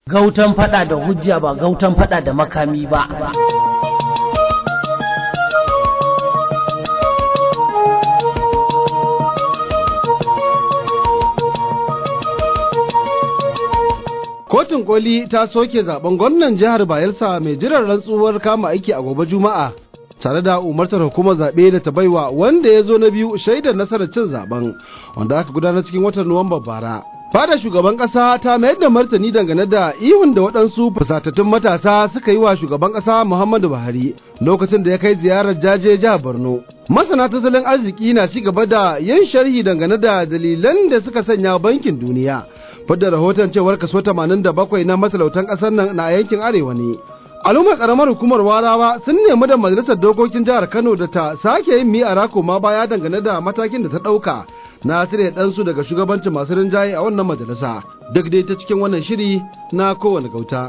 Gautan fada da hujja ba gautan fada da makami ba. Kotun koli ta soke zaben gwamnan jihar Bayelsa mai jiran rantsuwar kama aiki a gobe Juma'a. tare da umartar hukumar zaɓe da ta baiwa wanda ya zo na biyu shaidar nasarar cin zaben wanda aka gudanar cikin watan Nuwamba bara. Fada shugaban ƙasa ta mayar da martani dangane da ihun da waɗansu fusatattun matasa suka yi wa shugaban ƙasa Muhammadu Buhari lokacin da ya kai ziyarar jaje jihar Borno. Masana tattalin arziki na ci gaba da yin sharhi dangane da dalilan da suka sanya bankin duniya. Fadda rahoton cewar kaso 87 na matalautan ƙasar nan na yankin arewa ne. al'ummar karamar hukumar warawa sun nemi da majalisar dokokin jihar kano da ta sake yin mi'ara koma baya dangane da matakin da ta ɗauka na cire ɗansu daga shugabancin masu rinjaye a wannan majalisa duk dai ta cikin wannan shiri na kowane gauta.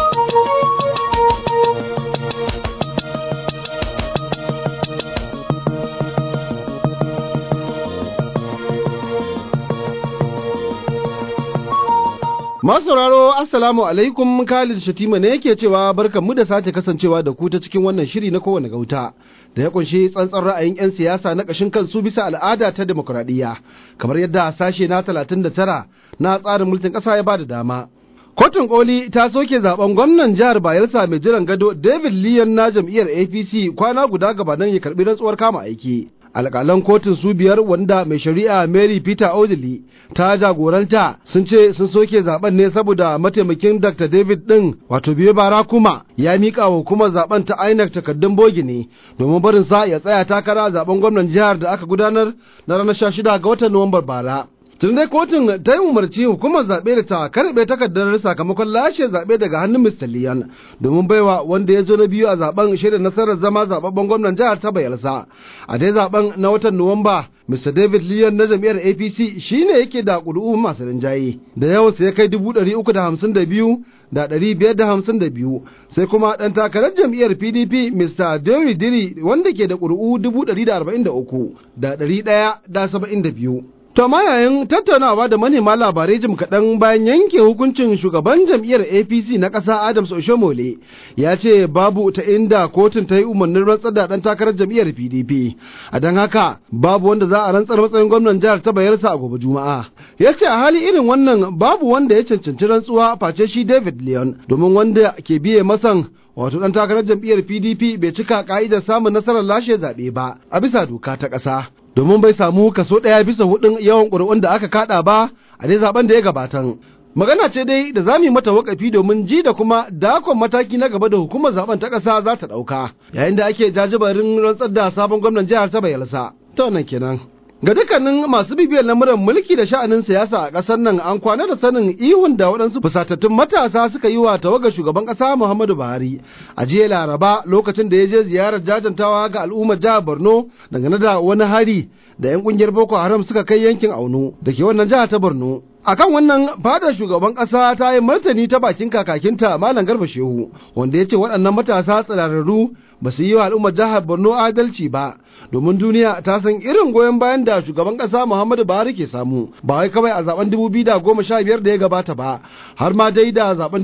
Masauraro Assalamu alaikum Khalid Shatima ne yake cewa barkanmu da sake kasancewa da ku ta cikin wannan shiri na kowane gauta da ya kunshi tsantsan ra'ayin 'yan siyasa na ƙashin kansu bisa al'ada ta demokuraɗiyya kamar yadda sashe na 39 na tsarin mulkin ƙasa ya bada dama. Kotun koli ta soke zaben gwamnan jihar Bayelsa mai jiran gado David Liyan na jam'iyyar APC kwana guda gabanin ya karbi rantsuwar kama aiki. alƙalan kotun su biyar wanda mai shari'a Mary Peter Odili ta jagoranta sun ce sun soke zaben ne saboda mataimakin Dr. David ɗin wato biye bara kuma ya miƙa wa hukumar zaben ta INEC takardun bogi ne domin barin sa ya tsaya takara zaben gwamnan jihar da aka gudanar na ranar 16 ga watan Nuwambar bara. tun dai kotun ta yi umarci hukumar zaɓe da ta karɓe takardar sakamakon lashe zaɓe daga hannun Mr. Liyan domin baiwa wanda ya zo na biyu a zaben shirin nasarar zama zababben gwamnan jihar ta Bayelsa. A dai zaben na watan Nuwamba Mr. David Liyan na jam'iyyar APC shine yake da ƙuri'u masu rinjaye da yawan ya kai dubu ɗari uku da hamsin da biyu da ɗari biyar da hamsin da biyu sai kuma ɗan takarar jam'iyyar PDP Mr. Dewey Diri wanda ke da ƙuri'u dubu ɗari da arba'in da uku da ɗari ɗaya da saba'in da biyu. To amma yayin tattaunawa da manema labarai jim kaɗan bayan yanke hukuncin shugaban jam'iyyar APC na ƙasa Adams Oshomole ya ce babu ta inda kotun ta yi umarnin rantsar da ɗan takarar jam'iyyar PDP. A don haka babu wanda za a rantsar matsayin gwamnan jihar ta bayarsa a gobe Juma'a. Ya ce a hali irin wannan babu wanda ya cancanci rantsuwa face shi David Leon domin wanda ke biye masan wato ɗan takarar jam'iyyar PDP bai cika ka'idar samun nasarar lashe zaɓe ba a bisa doka ta ƙasa. domin bai samu kaso ɗaya bisa hudun yawan ƙuri'un da aka kaɗa ba a dai zaben da ya gabatan. Magana ce dai da za mu yi mata wakafi domin ji da kuma dakon mataki na gaba da hukumar zaben ta ƙasa za ta ɗauka yayin da ake jajibarin rantsar da sabon gwamnan jihar ta Bayelsa. Ta wannan kenan. Ga dukkanin masu bibiyar lamuran mulki da sha'anin siyasa a ƙasar nan an kwana da sanin ihun da waɗansu fusatattun matasa suka yi wa tawagar shugaban ƙasa Muhammadu Buhari a jiya Laraba lokacin da ya je ziyarar jajantawa ga al'ummar jihar Borno dangane da wani hari da 'yan ƙungiyar Boko Haram suka kai yankin Auno da ke wannan jihar ta Borno. akan wannan fadar shugaban ƙasa ta yi martani ta bakin kakakinta Malam Garba Shehu wanda ya ce waɗannan matasa tsirararru ba su yi wa al'ummar jihar Borno adalci ba domin duniya ta san irin goyon bayan da shugaban ƙasa Muhammadu Buhari ke samu ba wai kawai a zaben 2015 da ya gabata ba har ma dai da zaben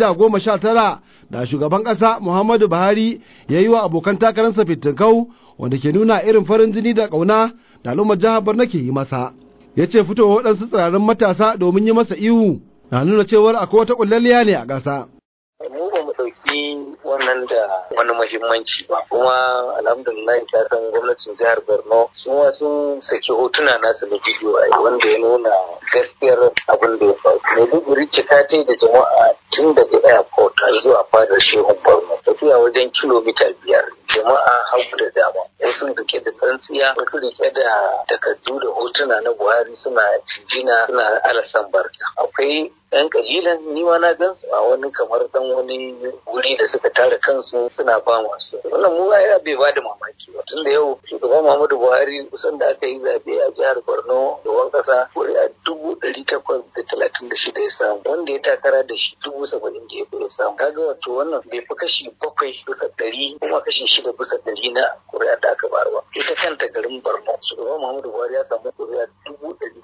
2019 da shugaban ƙasa Muhammadu Buhari ya yi wa abokan takararsa fitinkau wanda ke nuna irin farin jini da ƙauna da al'ummar jihar Borno ke yi masa. ya ce fitowa waɗansu tsirarin matasa domin yi masa ihu na nuna cewar akwai wata ƙullalliya ne a ƙasa. mu ba mu ɗauki wannan da wani muhimmanci ba kuma alhamdulillah ta san gwamnatin jihar borno su ma sun saki hotuna nasu na bidiyo a wanda ya nuna gaskiyar abin da ya faru maiduguri cika ta da jama'a tun daga airport zuwa fadar shehun borno tafiya wajen kilomita biyar jama'a hagu da dama wasu rike da tsantsiya wasu rike da takardu da hotuna na buhari suna jinjina suna alasan barka akwai yan kalilan ni ma na gan su a wani kamar dan wani wuri da suka tara kansu suna ba masu wannan mu ya bai ba da mamaki ba tunda yau shugaban Muhammadu Buhari kusan da aka yi zabe a jihar Borno da wani kasa kuri'a dubu ɗari takwas da talatin da shida ya samu wanda ya takara da shi dubu saba'in da ya samu kaga wato wannan bai fi kashi bakwai bisa ɗari kuma kashi shida bisa ɗari na kuri'a da aka bayar ba ita kanta garin Borno shugaban Muhammadu Buhari ya samu kuri'a dubu ɗari da arba'in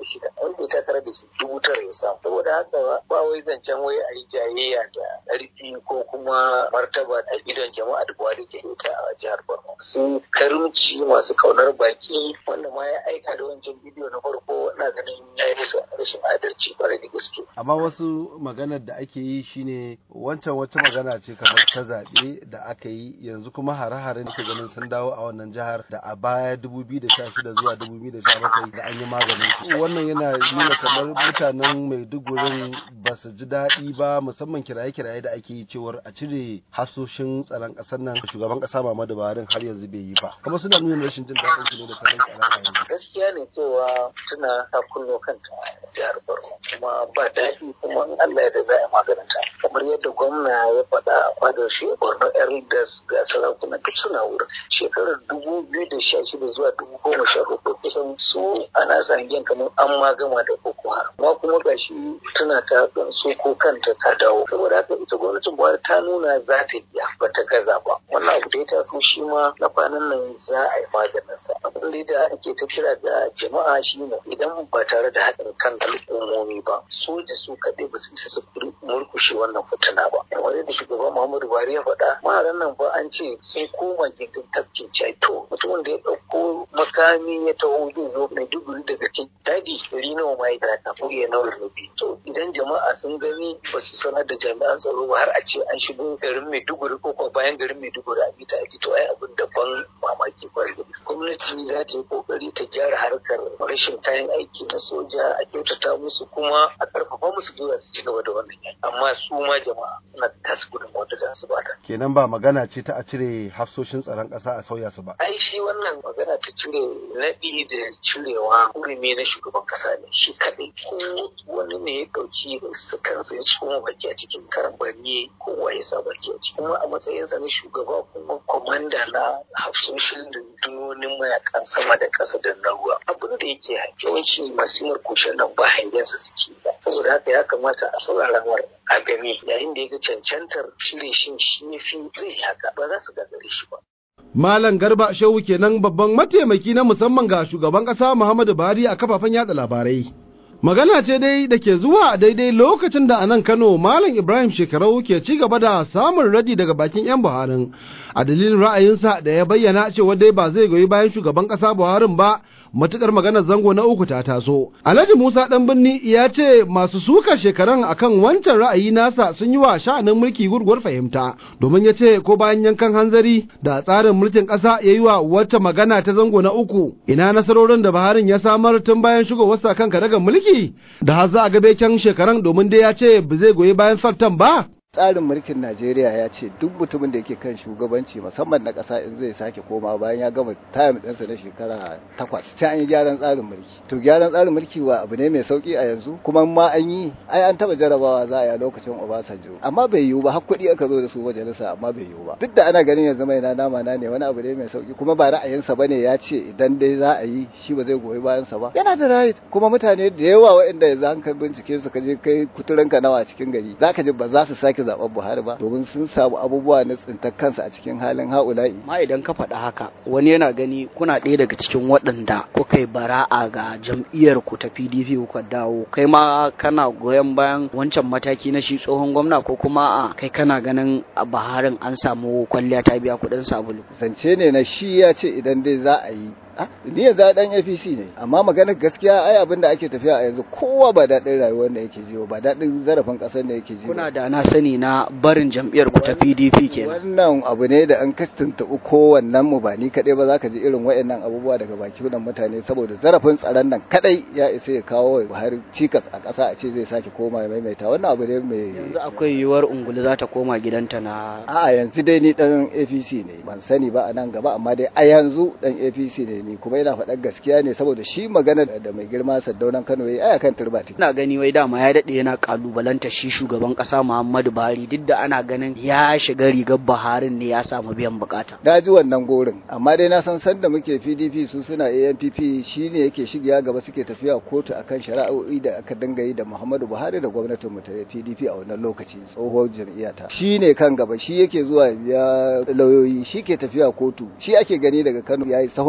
da shida wanda ya takara da shi dubu tara ya samu saboda haka ba wai zancen wai a yi jayayya da ƙarfi ko kuma martaba a idon jama'a da buhari ke ta a jihar borno su karimci masu kaunar baki wanda ma ya aika da wancan bidiyo na farko na ganin ya yi musu rashin adalci kwarai da gaske amma wasu maganar da ake yi shine wancan wata magana ce kamar ta zaɓe da aka yi yanzu kuma hare-hare ke ganin sun dawo a wannan jihar da a baya 2016 zuwa 2017 da an yi maganin su wannan yana nuna kamar mutanen maidugurin ba su ji daɗi ba musamman kiraye-kiraye da ake yi cewar a cire hasoshin tsaron ƙasar nan shugaban ƙasa Muhammadu Buhari har yanzu bai yi ba kuma suna nuna rashin jin daɗin su ne da tsaron tsaron a yanzu gaskiya ne cewa tuna ta kunno kanta jihar Borno kuma ba daɗi kuma in Allah ya da za a maganinta kamar yadda gwamna ya faɗa a fadar shi Borno Elders ga sarakuna duk suna wurin shekarar dubu biyu da sha shida zuwa dubu goma sha hudu kusan su ana sangen kamar an ma gama da Boko Haram amma kuma gashi tana ta su ko kanta ta dawo saboda haka ita gwamnatin Buhari ta nuna za ta iya ba ta gaza ba wannan abu da ya taso shi ma na kwanan nan za a yi maganin sa abin da ake ta kira da jama'a shi ne idan ba tare da haɗin kan al'ummomi ba soja su kaɗai ba su isa su murkushe wannan fitina ba kamar yadda shugaban Muhammadu Buhari ya faɗa maharan nan ba an ce sun koma gindin tafkin caito mutumin da ya ɗauko makami ya taho zai zo Maiduguri daga cikin daji gari nawa ma ya ta ya nawa rubi to idan jama'a sun gani ba su sanar da jami'an tsaro ba har a ce an shigo garin Maiduguri ko kuma bayan garin Maiduguri a bita a to ai abin da ban mamaki kwarai da gwamnati za ta yi kokari ta gyara harkar rashin kayan aiki na soja a kyautata musu kuma a karfafa musu gwiwa su ci gaba da wannan yaki amma su ma jama'a suna tasu gudun wanda za su bada kenan ba magana ce ta a cire hafsoshin tsaron ƙasa a sauya su ba ai shi wannan magana ta cire naɗi da cirewa hurumi na shugaban ƙasa ne shi kaɗai ko wani ne ya ɗauki su kansa ya tsoma baki a cikin karambani kowa ya sa baki a ciki kuma a matsayinsa na shugaba kuma kwamanda na hafsoshin rundunonin mayakan sama da ƙasa da na ruwa abin da yake yawanci masu kushen nan ba hangensa suke ba saboda haka ya kamata a saurara mar a gani yayin da ya ga cancantar cire shi shi fi zai haka ba za su gagare shi ba Malam Garba Shehu kenan babban mataimaki na musamman ga shugaban ƙasa Muhammadu Buhari a kafafen yada labarai. Magana ce dai da ke zuwa a daidai lokacin da a nan Kano Malam Ibrahim Shekarau ke ci gaba da samun radi daga bakin 'yan Buharin a dalilin ra'ayinsa da ya bayyana cewa dai ba zai goyi bayan shugaban ƙasa Buharin ba matukar maganar zango na uku ta taso. Alhaji Musa ɗan birni ya ce masu sukar shekaran akan wancan ra'ayi nasa sun yi wa sha'anin mulki gurguwar fahimta domin ya ce ko bayan yankan hanzari da tsarin mulkin ƙasa ya yi wa wata magana ta zango na uku ina nasarorin da Buharin ya samar tun bayan shigowarsa kan karagar mulki da har za a gabe kyan shekaran domin dai ya ce ba zai goyi bayan fartan ba. tsarin mulkin Najeriya ya ce duk mutumin da yake kan shugabanci musamman na ƙasa in zai sake koma bayan ya gama tayam ɗinsa na shekara takwas sai an yi gyaran tsarin mulki to gyaran tsarin mulki wa abu ne mai sauki a yanzu kuma ma an yi ai an taɓa jarabawa za a yi a lokacin Obasanjo amma bai yiwu ba har kuɗi aka zo da su majalisa amma bai yiwu ba duk da ana ganin yanzu mai na nama na ne wani abu ne mai sauki kuma ba ra'ayinsa bane ya ce idan dai za a yi shi ba zai goyi bayansa ba yana da right kuma mutane da yawa waɗanda yanzu an kai bincike su ka je kai kuturanka nawa a cikin gari zaka ji ba za su sake zaben Buhari ba domin sun samu abubuwa na tsintar kansa a cikin halin haula'i. Ma idan ka faɗa haka wani yana gani kuna ɗaya daga cikin waɗanda kuka yi bara'a ga jam'iyyar ku ta PDP kuka dawo kai ma kana goyon bayan wancan mataki na shi tsohon gwamna ko kuma a kai kana ganin a Buharin an samu kwalliya ta biya kuɗin sabulu. Zance ne na shi ya ce idan dai za a yi ni yanzu dan APC ne amma maganar gaskiya ai abin da ake tafiya a yanzu kowa ba daɗin rayuwar da yake jiwo ba daɗin zarafin ƙasar da yake jiwo kuna da na sani na barin jam'iyyar ku ta PDP kenan wannan abu ne da an kastinta kowannen mu ba ni kaɗai ba zaka ji irin waɗannan abubuwa daga baki wannan mutane saboda zarafin tsaron nan kaɗai ya isa ya kawo Buhari cikas a ƙasa a ce zai sake koma ya maimaita wannan abu ne mai yanzu akwai yiwuwar ungulu za ta koma gidanta na a'a yanzu dai ni dan APC ne ban sani ba a nan gaba amma dai a yanzu dan APC ne ni kuma yana faɗar gaskiya ne saboda shi magana da mai girma Saddaunan Kano yayi aya kan turbati ina gani wai dama ya dade yana kalubalanta shi shugaban kasa Muhammadu Buhari duk da ana ganin ya shiga rigar Buharin ne ya samu biyan bukata na ji wannan gorin amma dai na san sanda muke PDP su suna ANPP shine yake shigiya gaba suke tafiya kotu akan shari'o'i da aka dinga yi da Muhammadu Buhari da gwamnatin mu ta PDP a wannan lokaci tsohon jam'iyyata shine kan gaba shi yake zuwa ya lauyoyi shi ke tafiya kotu shi ake gani daga Kano yayi sahun gaba ya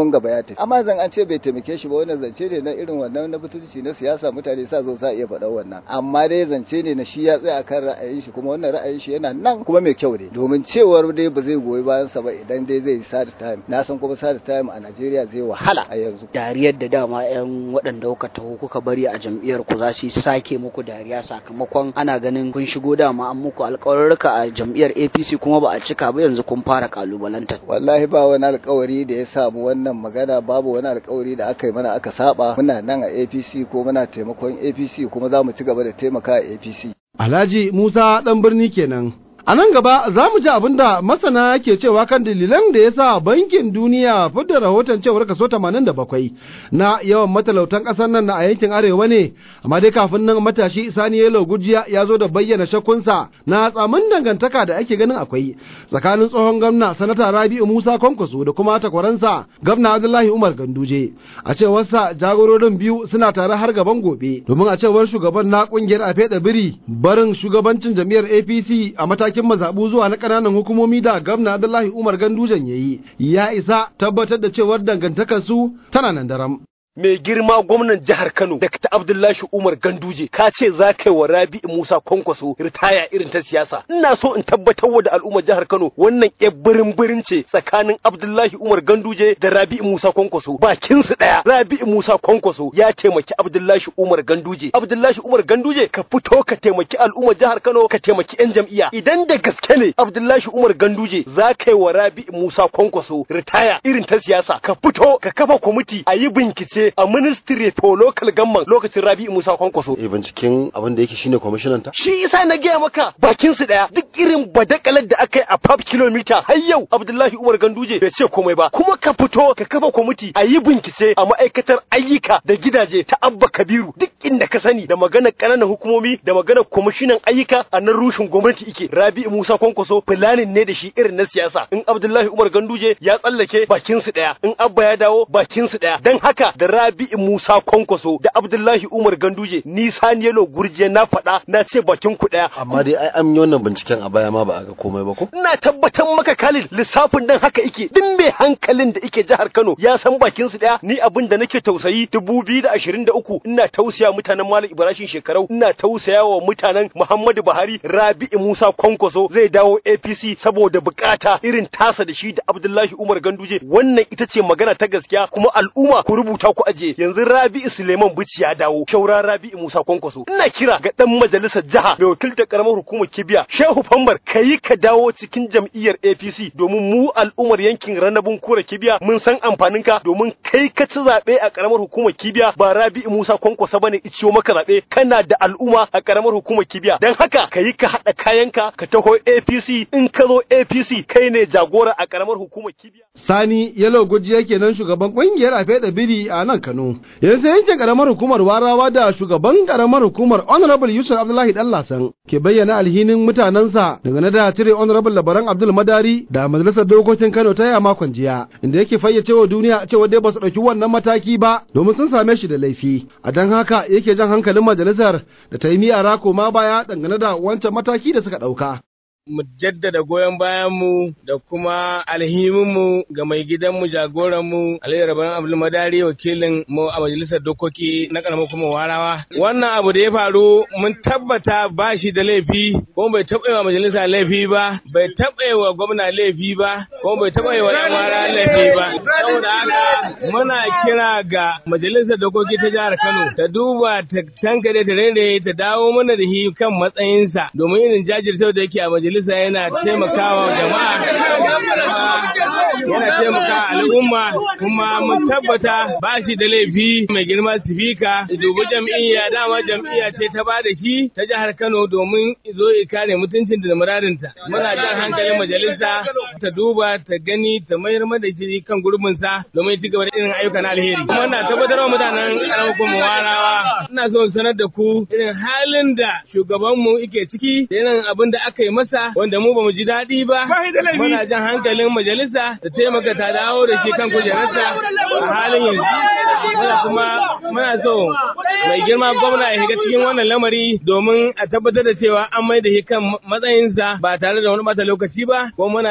tafi amma zan an ce bai taimake shi ba wannan zance ne na irin wannan na butulci na siyasa mutane sa zo sa iya faɗa wannan amma dai zance ne na shi ya tsaya akan ra'ayin shi kuma wannan ra'ayin shi yana nan kuma mai kyau ne domin cewar dai ba zai goyi bayan sa ba idan dai zai sad time na san kuma sad time a Najeriya zai wahala a yanzu dariyar da dama yan waɗanda kuka taho kuka bari a jam'iyyar ku za su sake muku dariya sakamakon ana ganin kun shigo dama an muku alƙawarruka a jam'iyyar APC kuma ba a cika ba yanzu kun fara kalubalantar wallahi ba wani alƙawari da ya samu wannan magana babu wani alƙawari da aka yi mana aka saba muna nan a APC ko muna taimakon APC kuma za mu ci gaba da taimaka a APC Alhaji Musa ɗan birni kenan. A nan gaba za mu ji abin da masana ke cewa kan dalilan da ya sa bankin duniya fidda rahoton cewar kaso 87 na yawan matalautan ƙasar nan na a yankin arewa ne, amma dai kafin nan matashi Sani Yelo Gujiya ya zo da bayyana shakkunsa na tsamin dangantaka da ake ganin akwai tsakanin tsohon gwamna sanata Rabi'u Musa Kwankwaso da kuma takwaransa gwamna Abdullahi Umar Ganduje. A cewarsa jagororin biyu suna tare har gaban gobe, domin a cewar shugaban na ƙungiyar Afeɗa Biri barin shugabancin jam'iyyar APC a matakin matakin mazaɓu zuwa na ƙananan hukumomi da gwamna Abdullahi Umar Gandujan ya yi, ya isa tabbatar da cewar dangantakarsu tana nan daram. mai girma gwamnan jihar Kano Dr. Abdullahi Umar Ganduje ka ce za ka yi wa Rabi'u Musa Kwankwaso ritaya irin ta siyasa ina so in tabbatar wa da al'ummar jihar Kano wannan ƴar birin birin ce tsakanin Abdullahi Umar Ganduje da Rabi'u Musa Kwankwaso bakin su daya Rabi'u Musa Kwankwaso ya taimaki Abdullahi Umar Ganduje Abdullahi Umar Ganduje ka fito ka taimaki al'ummar jihar Kano ka taimaki ƴan jam'iyya idan da gaske ne Abdullahi Umar Ganduje za ka yi wa Rabi'u Musa Kwankwaso ritaya irin ta siyasa ka fito ka kafa kwamiti a yi bincike a ministry for local government lokacin Rabi'u Musa Kwankwaso. E binciken abin da yake shine kwamishinan ta? Shi isa na gaya maka bakin su daya duk irin badakalar da aka yi a 5 kilomita har yau Abdullahi Umar Ganduje bai ce komai ba kuma ka fito ka kafa kwamiti a yi bincike a ma'aikatar ayyuka da gidaje ta Abba Kabiru duk inda ka sani da maganar ƙananan hukumomi da maganar kwamishinan ayyuka a nan rushin gwamnati ike Rabi'u Musa Kwankwaso fulanin ne da shi irin na siyasa in Abdullahi Umar Ganduje ya tsallake bakin su daya in Abba ya dawo bakin su daya dan haka da Rabi'u Musa Kwankwaso da Abdullahi Umar Ganduje ni Saniyelo Gurje na faɗa na ce bakin ku ɗaya. Amma dai ai an yi wannan binciken a baya ma ba a ga komai ba ko? Ina tabbatar maka Khalil lissafin dan haka ike duk mai hankalin da ike jihar Kano ya san bakin su ɗaya ni abin da nake tausayi dubu biyu da ashirin da uku ina tausaya mutanen Malam Ibrahim Shekarau ina tausaya wa mutanen Muhammadu Buhari Rabi'u Musa Kwankwaso zai dawo APC saboda bukata irin tasa da shi da Abdullahi Umar Ganduje wannan ita ce magana ta gaskiya kuma al'umma ku rubuta ku aje yanzu Rabi'u Suleiman Bichi ya dawo shaura Rabi'u Musa Kwankwaso ina kira ga dan majalisar jiha mai wakiltar karamar hukumar Kibiya Shehu Fambar kayi ka dawo cikin jam'iyyar APC domin mu al'ummar yankin Ranabun Kura Kibiya mun san amfanin ka domin kai ka ci zabe a karamar hukumar Kibiya ba Rabi'u Musa Kwankwaso bane iciyo maka zabe kana da al'umma a karamar hukumar Kibiya dan haka kayi ka hada kayanka ka taho APC in ka zo APC kai ne jagora a karamar hukumar Kibiya Sani Yalo Gujiya kenan shugaban kungiyar Afeɗa Biri a nan Kano. Yanzu yankin karamar hukumar Warawa da shugaban karamar hukumar Honorable Yusuf Abdullahi Dallasan ke bayyana alhinin mutanensa dangane da cire Honorable Labaran Abdul Madari da Majalisar Dokokin Kano ta yi a makon jiya, inda yake fayyace wa duniya cewa dai ba su ɗauki wannan mataki ba domin sun same shi da laifi. A don haka yake jan hankalin majalisar da ta yi miyara koma baya dangane da wancan mataki da suka ɗauka. mu jaddada goyon bayanmu da kuma alhiminmu ga mai gidanmu jagoranmu Aliyu Rabban Abdul Madari wakilin mu a majalisar dokoki na karamar kuma warawa. Wannan abu da ya faru mun tabbata ba shi da laifi kuma bai taɓa wa majalisa laifi ba, bai taɓa wa gwamna laifi ba, kuma bai taɓa wa yan wara laifi ba. Saboda haka muna kira ga majalisar dokoki ta jihar Kano ta duba ta tankare ta rere ta dawo mana da shi kan matsayinsa domin irin jajircewa da yake a majalisar majalisa yana taimakawa jama'a yana taimaka al'umma kuma mun tabbata ba shi da laifi mai girma sifika dubi jam'iyya dama jam'iyya ce ta ba da shi ta jihar Kano domin zo ya kare mutuncin da muradinta muna jan hankalin majalisa ta duba ta gani ta mayar da shi kan gurbin sa domin ci gaba da irin ayyuka na alheri kuma na tabbatar wa mutanen karamar kuma warawa ina so sanar da ku irin halin da shugabanmu yake ciki da irin abin da aka yi masa wanda mu bamu ji daɗi ba muna jan hankalin majalisa ta taimaka ta dawo da shi kan kujerarsa a halin yanzu muna kuma muna so mai girma gwamna ya shiga cikin wannan lamari domin a tabbatar da cewa an mai da shi kan matsayinsa ba tare da wani bata lokaci ba kuma muna jan hankali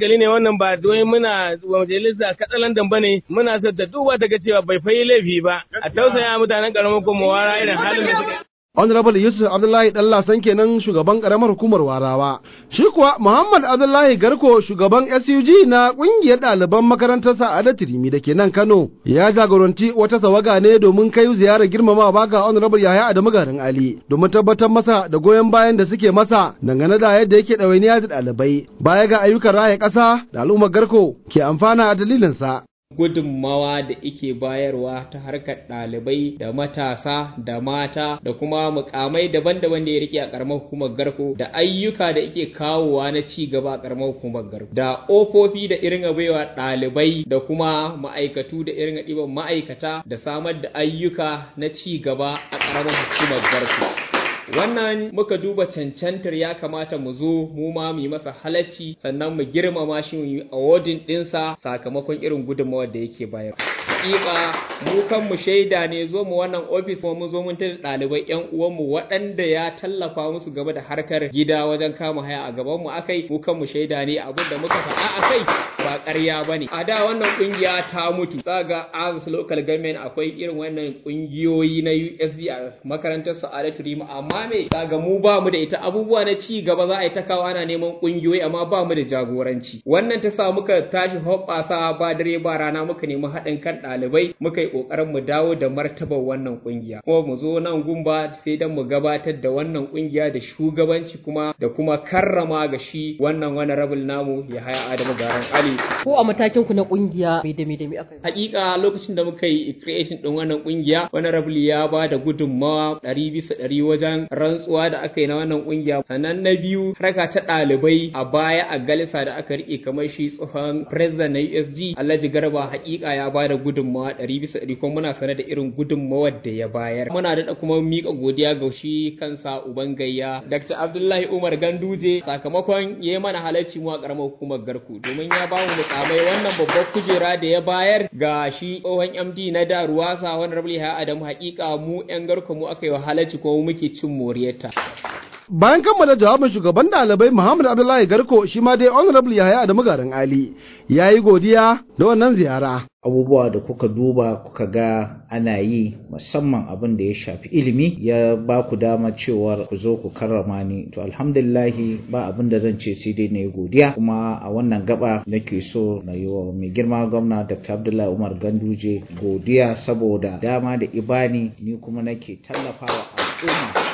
hankali ne wannan ba doyi muna majalisa katsalandan ba ne muna so ta duba ta ga cewa bai fayi laifi ba a tausaya mutanen karamar kuma wara irin halin da suke Honorable Yusuf Abdullahi Dallasan kenan shugaban karamar hukumar Warawa. Shi kuwa Muhammad Abdullahi Garko shugaban SUG na kungiyar ɗaliban makarantar Sa'ada Tirimi da ke nan Kano ya jagoranci wata sawaga ne domin kai ziyarar girmamawa ga Honorable Yahaya Adamu Garin Ali domin tabbatar masa da goyon bayan da suke masa dangane da yadda yake ɗawainiya da ɗalibai baya ga ayyukan raya ƙasa da al'ummar Garko ke amfana a dalilinsa. gudunmawa da ike bayarwa ta harkar ɗalibai da matasa da mata da kuma mukamai daban-daban da ya rike a ƙaramar hukumar garko da ayyuka da ike kawowa na ci gaba a ƙaramar hukumar garko da ofofi da irin baiwa ɗalibai da kuma ma'aikatu da irin ɗiban ma'aikata da samar da ayyuka na ci gaba a ƙaramar hukumar garko wannan muka duba cancantar ya kamata mu zo mu ma mu yi masa halacci sannan mu girmama shi mu yi awardin ɗinsa sakamakon irin gudunmawar da yake bayar hakika mu kan mu shaida ne zo mu wannan ofis kuma mun zo mun tada ɗalibai yan uwanmu waɗanda ya tallafa musu game da harkar gida wajen kama haya a gaban mu akai mu kan mu shaida ne abin da muka faɗa akai ba ƙarya bane a da wannan kungiya ta mutu tsaga as local government akwai irin wannan kungiyoyi na USD a makarantar Sa'adatu Rima amma amma me kaga mu ba mu da ita abubuwa na ci gaba za a yi ta kawo ana neman kungiyoyi amma ba mu da jagoranci wannan ta sa muka tashi hoɓɓasa ba dare ba rana muka nemi haɗin kan ɗalibai muka yi ƙoƙarin mu dawo da martabar wannan kungiya kuma mu zo nan gumba sai dan mu gabatar da wannan kungiya da shugabanci kuma da kuma karrama ga shi wannan wani rabul namu ya haya Adamu Garan Ali ko a matakin ku na kungiya bai da me da me aka hakika lokacin da muka yi creation din wannan kungiya wani rabul ya ba da gudunmawa ɗari bisa ɗari wajen rantsuwa da aka yi na wannan kungiya sannan na biyu harka ta ɗalibai a baya a galisa da aka rike kamar shi tsohon president na USG Alhaji Garba hakika ya ba da gudunmawa ɗari bisa ɗari kuma muna sane da irin gudunmawar da ya bayar muna da kuma miƙa godiya ga shi kansa uban gayya Dr. Abdullahi Umar Ganduje sakamakon ya yi mana halarci mu a ƙaramar hukumar Garku domin ya ba mu mukamai wannan babbar kujera da ya bayar ga shi tsohon MD na da Ruwasa wani Rabli Adamu hakika mu 'yan Garku mu aka yi halarci kuma muke cin moriyarta. Bayan kammala jawabin shugaban ɗalibai Muhammad Abdullahi Garko shi ma dai Honorable Yahaya da Magarin Ali ya yi godiya da wannan ziyara. abubuwa da kuka duba kuka ga ana yi musamman abin da ya shafi ilimi ya ba ku dama cewar ku zo ku karrama ni to alhamdulillahi ba abin da zan ce sai dai na yi godiya kuma a wannan gaba nake so na yi wa mai girma gwamna dr abdullahi umar ganduje godiya saboda dama da ibani ni kuma nake tallafawa al'umma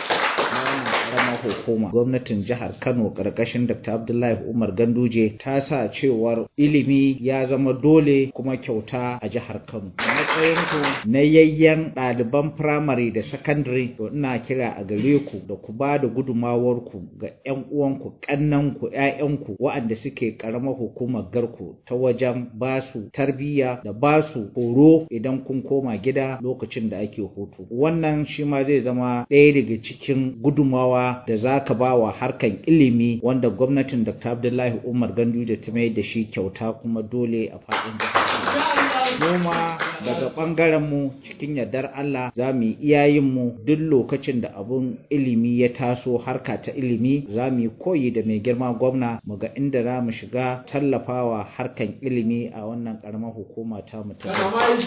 karamar hukuma gwamnatin jihar kano karkashin dr abdullahi umar ganduje ta sa cewar ilimi ya zama dole kuma kyauta a jihar kano a matsayinku na yayyan ɗaliban firamare da sakandare to ina kira a gare ku da ku ba da gudumawarku ga 'yan uwanku ƙannanku 'ya'yanku waɗanda suke karamar hukumar garku ta wajen ba su tarbiyya da ba su horo idan kun koma gida lokacin da ake hutu wannan shi ma zai zama ɗaya daga cikin gudumawa da za ka ba wa harkan ilimi wanda gwamnatin Dr. Abdullahi Umar Ganduje ta mai da shi kyauta kuma dole a faɗin jihar. Noma daga ɓangaren mu cikin yardar Allah za mu yi iyayen mu duk lokacin da abun ilimi ya taso harka ta ilimi za mu yi koyi da mai girma gwamna mu ga inda za mu shiga tallafawa harkan ilimi a wannan ƙaramar hukuma ta mu ta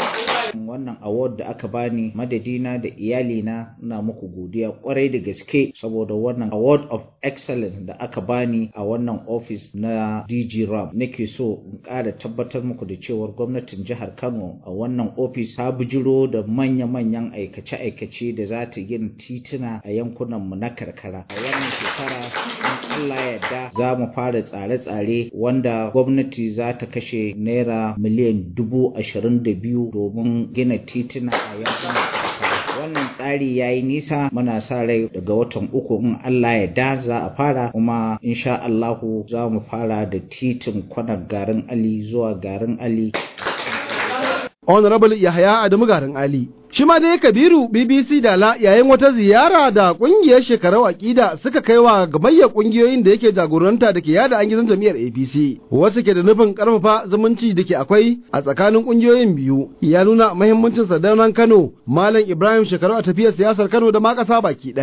wannan award da aka bani madadina da iyalina ina muku godiya kwarai da gaske saboda wannan award of excellence da aka bani a wannan office na DG Ram nake so in ƙara tabbatar muku da cewar gwamnatin jihar Kano a wannan office ta bijiro da manya-manyan aikace-aikace da za ta gina tituna a yankunan mu na karkara a wannan shekara in Allah yarda za mu fara tsare-tsare wanda gwamnati za ta kashe naira miliyan dubu ashirin da biyu domin gina tituna a yankunan karkara wannan tsari ya yi nisa muna sa rai daga watan uku in Allah ya da za a fara kuma insha Allahu za mu fara da titin kwanar garin Ali zuwa garin Ali. Honorable Yahaya Adamu garin Ali. Shi ma dai Kabiru BBC Dala yayin wata ziyara da kungiyar shekarau aƙida suka kai wa gamayyar kungiyoyin da yake jagoranta da ke yada an gizon jam'iyyar APC. Wasu ke da nufin karfafa zumunci da ke akwai a tsakanin kungiyoyin biyu. Ya nuna muhimmancin sadaunan Kano, Malam Ibrahim shekarau a tafiyar siyasar Kano da ma ƙasa baki ɗaya.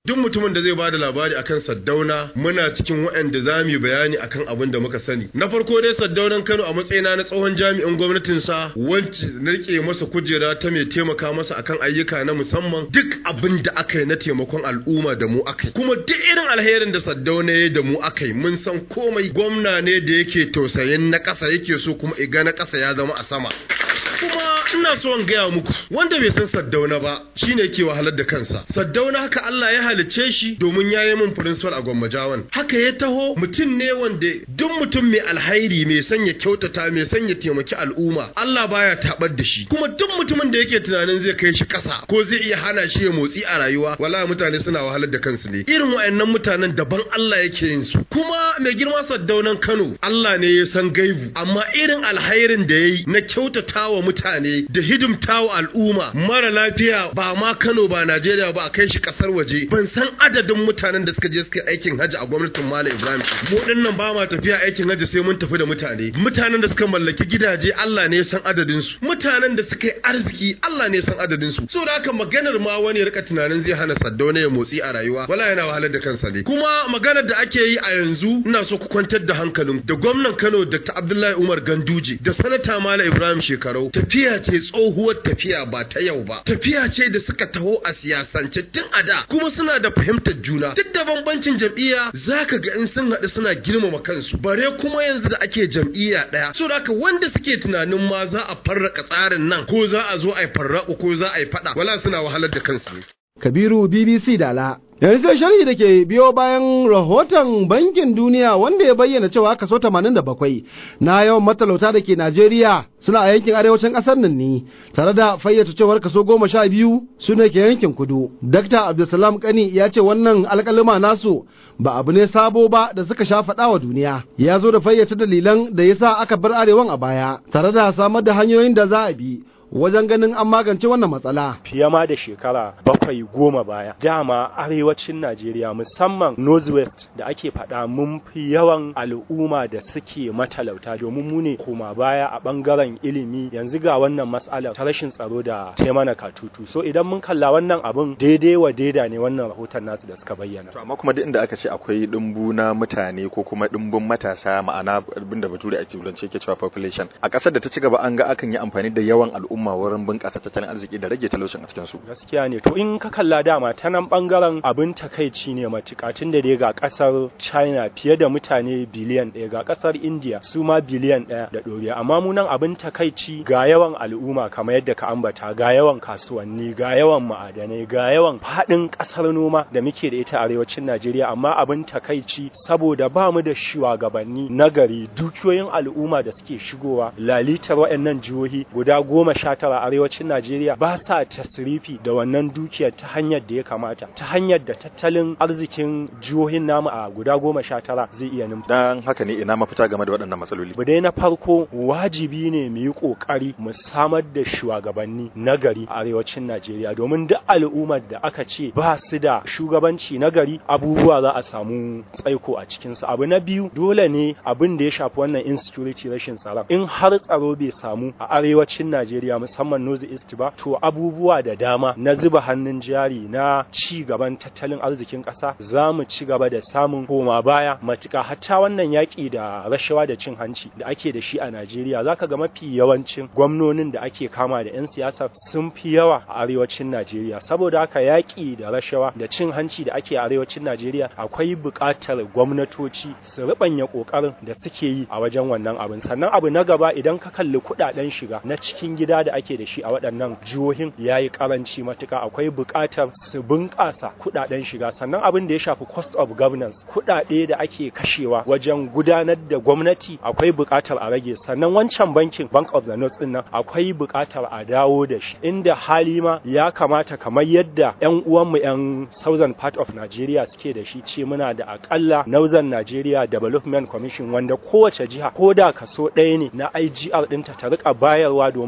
duk mutumin da zai ba da labari akan Saddauna muna cikin waɗanda za mu yi bayani akan abin da muka sani na farko dai Saddaunan Kano a matsayina na tsohon jami'in gwamnatin sa wacce na rike masa kujera ta mai taimaka masa akan ayyuka na musamman duk abin da aka yi na taimakon al'umma da mu aka yi kuma duk irin alherin da Saddauna ya da mu aka yi mun san komai gwamna ne da yake tausayin na ƙasa yake so kuma iga na ƙasa ya zama a sama kuma ina so in gaya muku wanda bai san Saddauna ba shine yake wahalar da kansa Saddauna haka Allah ya halicce shi domin ya yi min principal a Gwammajawan haka ya taho mutum ne wanda duk mutum mai alhairi mai sanya kyautata mai sanya taimaki al'umma Allah baya tabar da shi kuma duk mutumin da yake tunanin zai kai shi ƙasa ko zai iya hana shi ya motsi a rayuwa wallahi mutane suna wahalar da kansu ne irin wayannan mutanen daban Allah yake yin su kuma mai girma Saddaunan Kano Allah ne ya san gaibu amma irin alhairin da yayi na kyautatawa mutane da hidimtawa al'umma mara lafiya ba ma Kano ba Najeriya ba a kai shi kasar waje ban san adadin mutanen da suka je suka aikin haji a gwamnatin Malam Ibrahim mu dinnan ba ma tafiya aikin haji sai mun tafi da mutane mutanen da suka mallaki gidaje Allah ne ya san adadin su mutanen da suka yi arziki Allah ne ya san adadin su saboda haka maganar ma wani rika tunanin zai hana Saddauna ya motsi a rayuwa wala yana wahalar da kansa ne kuma maganar da ake yi a yanzu ina so ku kwantar da hankalin da gwamnan Kano Dr. Abdullahi Umar Ganduje da sanata Malam Ibrahim Shekarau tafiya ce tsohuwar tafiya ba ta yau ba tafiya ce da suka taho a siyasance tun a da kuma suna da fahimtar juna duk da bambancin jam'iyya zaka ga in sun haɗu suna girmama kansu bare kuma yanzu da ake jam'iyya ɗaya so haka wanda suke tunanin ma za a farraka tsarin nan ko za a zo a yi farraku ko za a yi faɗa wala suna wahalar da kansu ne Kabiru BBC Dala. Yanzu sai sharhi da ke biyo bayan rahoton bankin duniya wanda ya bayyana cewa kaso 87 na yawan matalauta da ke Najeriya suna a yankin arewacin ƙasar nan ne tare da fayyace cewar kaso goma sha biyu su ne ke yankin kudu. Dakta Abdulsalam Kani ya ce wannan alƙalima nasu ba abu ne sabo ba da suka sha faɗa wa duniya. Ya zo da fayyace dalilan da ya sa aka bar arewan a baya tare da samar da hanyoyin da za a bi wajen ganin an magance wannan matsala. Fiye ma da shekara bakwai goma baya, dama arewacin Najeriya musamman Northwest da ake faɗa mun fi yawan al'umma da suke matalauta domin mu ne koma baya a ɓangaren ilimi yanzu ga wannan matsalar ta rashin tsaro da taimana katutu. So idan mun kalla wannan abun daidai wa daida ne wannan rahoton nasu da suka bayyana. amma kuma duk inda aka ce akwai ɗumbu na mutane ko kuma ɗumbun matasa ma'ana abin da bature a turance ke cewa population a ƙasar da ta ci gaba an ga akan yi amfani da yawan al'umma al'umma wurin bunƙasa tattalin arziki da rage talaucin a cikin su gaskiya ne to in ka kalla dama ta nan bangaren abin takaici ne matuƙa tun da dai ga ƙasar China fiye da mutane biliyan ɗaya ga ƙasar India su ma biliyan ɗaya da ɗoriya amma mu nan abin takaici ga yawan al'umma kamar yadda ka ambata ga yawan kasuwanni ga yawan ma'adanai ga yawan faɗin ƙasar noma da muke da ita a arewacin Najeriya amma abin takaici saboda ba mu da shugabanni nagari dukiyoyin al'umma da suke shigowa lalitar waɗannan jihohi guda goma sha tara arewacin Najeriya ba sa tasrifi da wannan dukiyar ta hanyar da ya kamata ta hanyar da tattalin arzikin jihohin namu a guda goma sha tara zai iya numfa. dan haka ne ina mafita game da waɗannan matsaloli Bu dai na farko wajibi ne mu yi ƙoƙari mu samar da shugabanni nagari a arewacin Najeriya domin duk al'ummar da aka ce ba su da shugabanci nagari abubuwa za a samu tsaiko a cikinsu. Abu na biyu dole ne abin da ya shafi wannan insecurity rashin tsaron in har tsaro bai samu a arewacin Najeriya musamman North East ba to abubuwa da dama na zuba hannun jari na ci gaban tattalin arzikin ƙasa za mu ci gaba da samun koma baya matuƙa hatta wannan yaƙi da rashawa da cin hanci da ake da shi a Najeriya zaka ga mafi yawancin gwamnonin da ake kama da 'yan siyasa sun fi yawa a arewacin Najeriya saboda haka yaƙi da rashawa da cin hanci da ake a arewacin Najeriya akwai buƙatar gwamnatoci su riɓanya ƙoƙarin da suke yi a wajen wannan abin sannan abu na gaba idan ka kalli kuɗaɗen shiga na cikin gida da ake da shi a waɗannan jihohin ya yi ƙaranci matuƙa akwai buƙatar su bunƙasa kuɗaɗen shiga sannan abin da ya shafi cost of governance kuɗaɗe da ake kashewa wajen gudanar da gwamnati akwai buƙatar a rage sannan wancan bankin bank of the north ɗin nan akwai buƙatar a dawo da shi inda hali ma ya kamata kamar yadda 'yan uwanmu 'yan southern part of Nigeria suke da shi ce muna da akalla Northern Nigeria Development Commission wanda kowace jiha ko da kaso ɗaya ne na IGR ɗinta ta rika bayarwa domin samar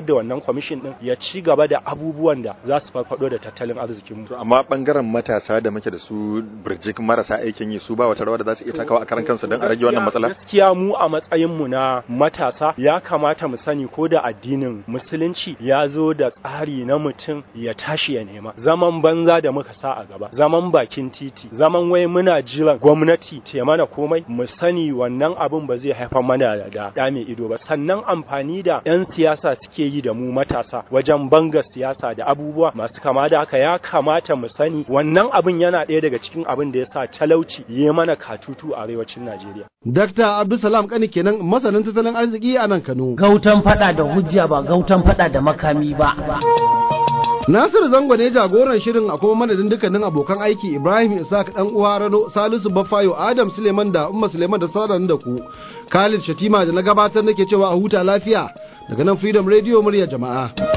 da wannan kwamishin din ya ci gaba da abubuwan da za su farfado da tattalin arzikin mu amma bangaren matasa da muke da su birjik marasa aikin yi su ba wata rawa da za su iya takawa a karan kansu don a rage wannan matsala gaskiya mu a matsayin mu na matasa ya kamata mu sani ko da addinin musulunci ya zo da tsari na mutum ya tashi ya nema zaman banza da muka sa a gaba zaman bakin titi zaman wai muna jiran gwamnati ta mana komai mu sani wannan abin ba zai haifar mana da da mai ido ba sannan amfani da 'yan siyasa suke yi da mu matasa wajen banga siyasa da abubuwa masu kama da haka ya kamata mu sani wannan abin yana ɗaya daga cikin abin da ya sa talauci ya mana katutu a arewacin Najeriya. Dr. Abdulsalam Kani kenan masanin tattalin arziki a nan Kano. Gautan fada da hujja ba gautan fada da makami ba. Nasir Zango ne jagoran shirin a kuma madadin dukkanin abokan aiki Ibrahim Isaac dan uwa Rano Salisu Baffayo Adam Suleiman da Umma Suleiman da sauran da ku Khalid Shatima da na gabatar nake cewa a huta lafiya daga nan Freedom Radio murya jama'a.